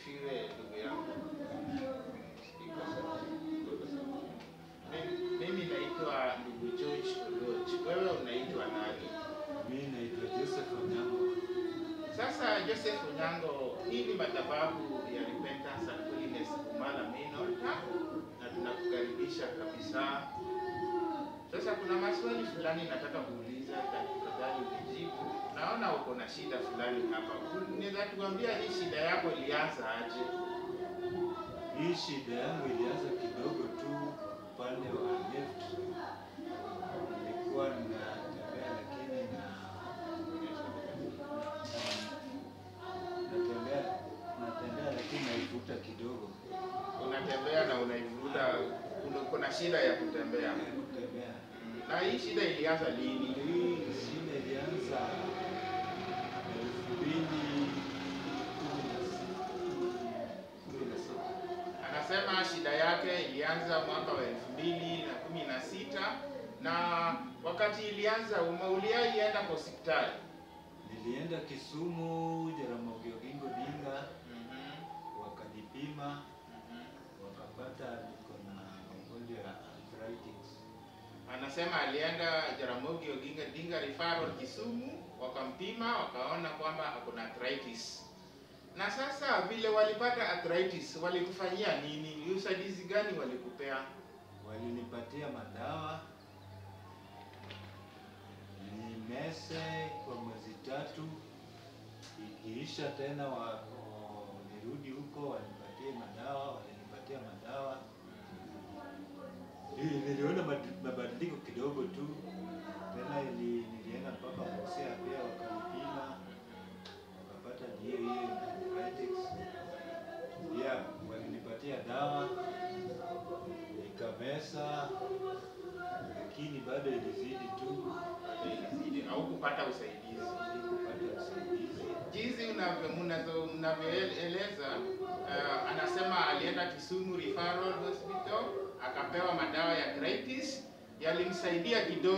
asifiwe ndugu yangu. Iko sawa, iko sawa. Mimi- Mimi naitwa ndugu George Oloch. Wewe unaitwa nani? Mimi naitwa Joseph Onyango. Sasa Joseph Onyango, hii ni madhabahu ya Repentance and Holiness Kumala Main Altar na tunakukaribisha kabisa. Sasa kuna maswali fulani nataka kuuliza, tafadhali ujibu. Naona uko na shida fulani hapa. Unaweza tuambia hii shida yako ilianza aje? Hii shida yangu ilianza kidogo tu upande wa left. Nilikuwa natembea lakini na natembea natembea lakini naivuta kidogo. Unatembea na unaivuta, kuna- kuna shida ya kutembea. Kutembea. Na hii shida ilianza lini? Hii shida ilianza elfu mbili kumi na sita. Anasema shida yake ilianza mwaka wa elfu mbili na kumi na sita na wakati ilianza umeuliaienda kwa hospitali. Nilienda Kisumu, Jaramogi Oginga Odinga, wakanipima wakapata niko na magonjwa ya arthritis. Anasema alienda Jaramogi Oginga Odinga Referral Kisumu, wakampima wakaona kwamba ako na arthritis. Na sasa vile walipata arthritis, walikufanyia nini? Ni usaidizi gani walikupea? Walinipatia madawa nimese kwa mwezi tatu, ikiisha tena wa, wa- nirudi huko wanipatie madawa, walinipatia madawa. Nili- Niliona mad- mabadiliko kidogo tu, tena ili, nilienda mpaka Mosea pia wakanipima, wakapata ndio hiyo arthritis. Pia walinipatia dawa nikamesa, lakini bado ilizidi tu, Ilizidi au kupata usaidizi? sikupata usaidizi. jinsi unavyo- mnazo- mnavyoeleza uh, anasema alienda Kisumu Referral Hospital akapewa madawa ya arthritis yalimsaidia kidogo